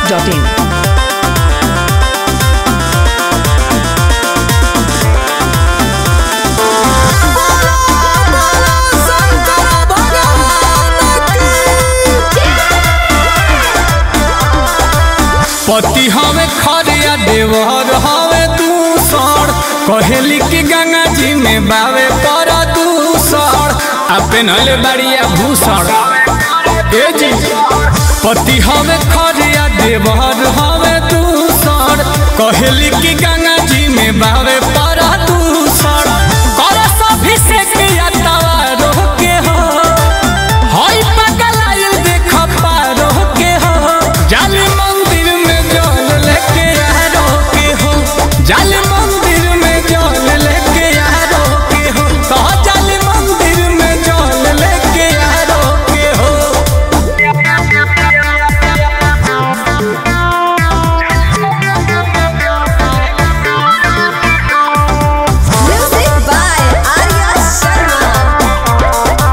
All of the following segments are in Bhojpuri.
masti.in. पति हवे खरिया देवर हवे दूसर कहेली कि गंगा जी में बावे पर दूसर आ पेनहले बाड़िया भूषण ए जी पति हवे खरिया देवर हवे दूसर कहेली कि गंगा जी में बावे पर दूसर कर सभी से किया तवा रोके हो हई पगलाइल देख पारो के हो जाली मंदिर में जल लेके यारो के हो जाली मंदिर में जल लेके यारो के हो तो जाली मंदिर में जल लेके यारो के हो Music by Arya Sharma.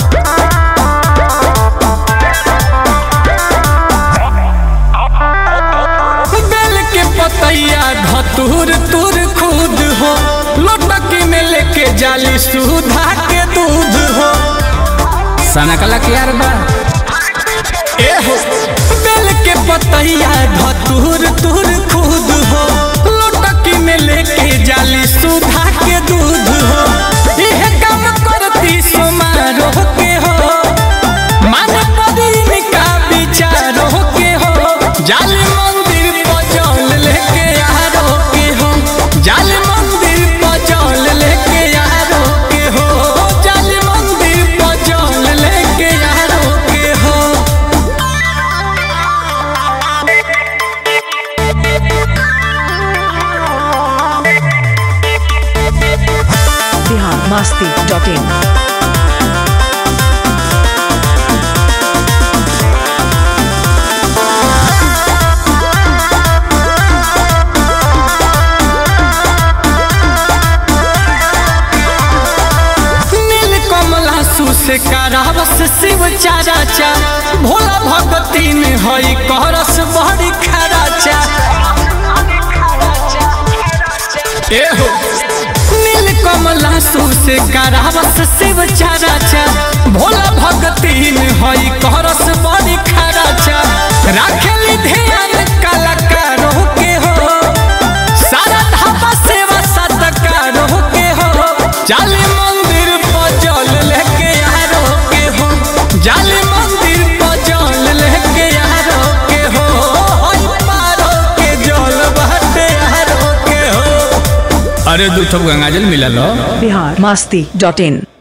बेल के पतैया धतूर तुर खुद हो लोटकी में लेके जाली सुधा के दूध हो सना कला के यार बा ए हो बेल के पतैया धतूर तुर खुद हो लोटकी में लेके जाली सुधा के दूध हो यह काम करती समारोह के हो मन पदीन का विचारो के हो जाली मंदिर पर जल लेके यारो के हो जाली मंदिर पर जल लेके यारो के हो जाली मंदिर पर जल लेके यारो के हो Bihar masti.in. नील कमला से करावस शिव चाराचा भोला भगती में हई करस बड़ी खराचा ए हो नील कमला से करावस शिव चाराचा भोला भगती में हई करस बड़ी खराचा राखेली ध्यान कलाकारों के हो सारा धापा सेवा सत्कारों के हो जाली मंदिर पर जल लेके यारो के हो जाली मंदिर पर जल लेके यारो के हो होई पारो के जल बहते यारो के हो अरे दू ठो गंगाजल मिला लो Bihar masti.in.